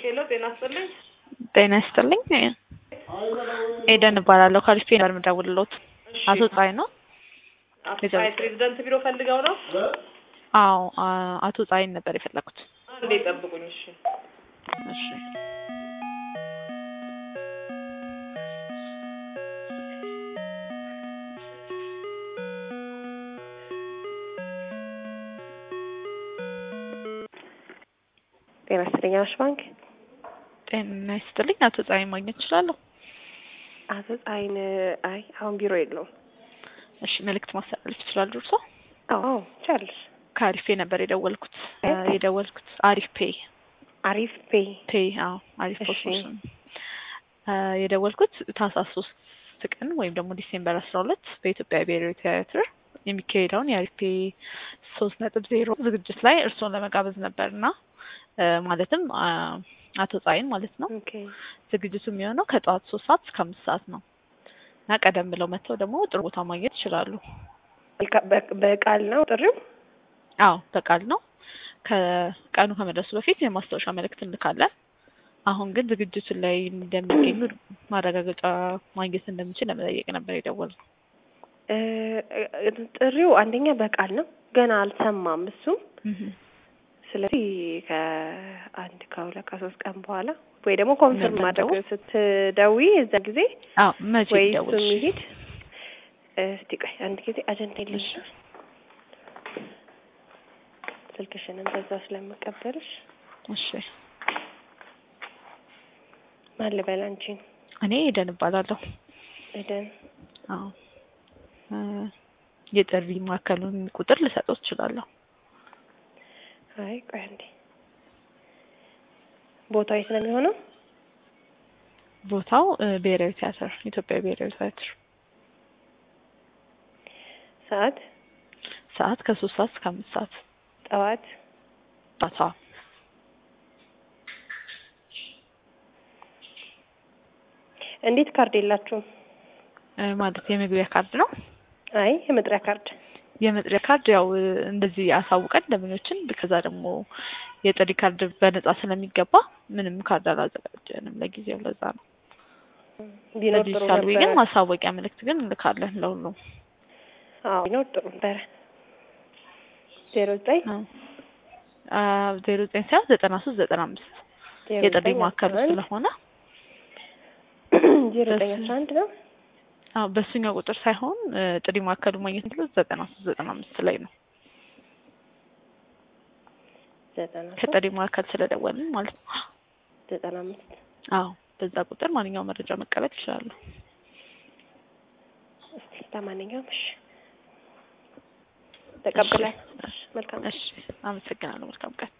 ሄሎ ጤና ይስጥልኝ። ጤና ይስጥልኝ። ኤደን እባላለሁ። ከሪፌ ነበር የምደውልልዎት። እሺ፣ አቶ ፀሐይ ነው? አቶ ፀሐይ ፕሬዝዳንት ቢሮ ፈልገው ነው? አዎ፣ አ- አቶ ፀሐይን ነበር የፈለኩት። አንዴ ጠብቁኝ። እሺ እሺ። ጤና ይስጥልኝ አዋሽ ባንክ። ጤና ይስጥልኝ። አቶ ፀሐይን ማግኘት እችላለሁ? አቶ ፀሐይን አይ አሁን ቢሮ የለውም። እሺ፣ መልእክት ማስተላለፍ ይችላሉ እርሶ? አዎ ቻለሽ። ከአሪፍ ፔ ነበር የደወልኩት እ እ? የደወልኩት አሪፍ ፔ አሪፍ ፔ ፔ አዎ አሪፍ እሺ። ፖስሽን የደወልኩት ታህሳስ ሶስት ቀን ወይም ደግሞ ዲሴምበር አስራ ሁለት በኢትዮጵያ ብሔራዊ ቲያትር የሚካሄደውን የአሪፍ ፔ ሶስት ነጥብ ዜሮ ዝግጅት ላይ እርስዎን ለመጋበዝ ነበር እና እ ማለትም አ አቶ ፀሐይን ማለት ነው። ኦኬ ዝግጅቱ የሚሆነው ከጠዋት ሶስት ሰዓት እስከ አምስት ሰዓት ነው እና ቀደም ብለው መጥተው ደግሞ ጥሩ ቦታ ማግኘት ይችላሉ። በቃ- በ- በቃል ነው ጥሪው። አዎ በቃል ነው። ከቀኑ ከመድረሱ በፊት የማስታወሻ መልእክት እንልካለን። አሁን ግን ዝግጅቱ ላይ እንደሚገኙ ማረጋገጫ ማግኘት እንደምችል ለመጠየቅ ነበር የደወልነው። እ፣ እ፣ ጥሪው አንደኛ በቃል ነው፣ ገና አልሰማም እሱም። ስለዚህ ከአንድ ከሁለት ከሶስት ቀን በኋላ ወይ ደግሞ ኮንፈርም ነገ ማድረግ እንደው? ስትደውይ የዛ ጊዜ አዎ መቼ ወይ እሱ ይደውልሽ? የሚሄድ እስቲ ቆይ አንድ ጊዜ አጀንዳ የለሽ ስልክሽንም በዛ ስለምቀበልሽ እሺ ማን ልበል አንቺን እኔ ኤደን እባላለሁ። ኤደን አዎ እ የጥሪ ማዕከሉን ቁጥር ልሰጠው እችላለሁ። አይ ቆይ አንዴ ቦታው የት ነው የሚሆነው ቦታው እ ብሔራዊ ቲያትር ኢትዮጵያ ብሔራዊ ቲያትር ሰዓት ሰዓት ከሶስት ሰዓት እስከ አምስት ሰዓት ጠዋት ባታ እንዴት ካርድ የላችሁም እ ማለት የመግቢያ ካርድ ነው። አይ የመጥሪያ ካርድ የመጥሪያ ካርድ ያው እ እንደዚህ አሳውቀን ደንበኞችን ከዛ ደግሞ የጥሪ ካርድ በነጻ ስለሚገባ ምንም ካርድ አላዘጋጀንም ለጊዜው። ለዛ ነው ቢኖር ጥሩ በዲጂታል ዌይ ግን ነበረ ማሳወቂያ ምልክት ግን እንልካለን ለሁሉም። አዎ ቢኖር ጥሩ ነበረ ዜሮ ዘጠኝ ዜሮ ዘጠኝ ሳይሆን ዘጠና ሶስት ዘጠና አምስት ዜሮ የጥሪ ዘጠኝ ማዕከሉ አስራ አንድ ስለሆነ ዜሮ ዘጠኝ አስራ አንድ ነው አዎ በሱኛው ቁጥር ሳይሆን እ ጥሪ ማዕከሉ ማግኘት የሚችሉት ዘጠና ሶስት ዘጠና አምስት ላይ ነው። ዘጠና ሶስት ከጥሪ ማዕከል ስለደወልን ማለት ነው። ዘጠና አምስት አዎ በዛ ቁጥር ማንኛውም መረጃ መቀበል ይችላሉ። እስቲ ለማንኛውም እሺ ተቀብለን መልካም እሺ አመሰግናለሁ። መልካም ቀን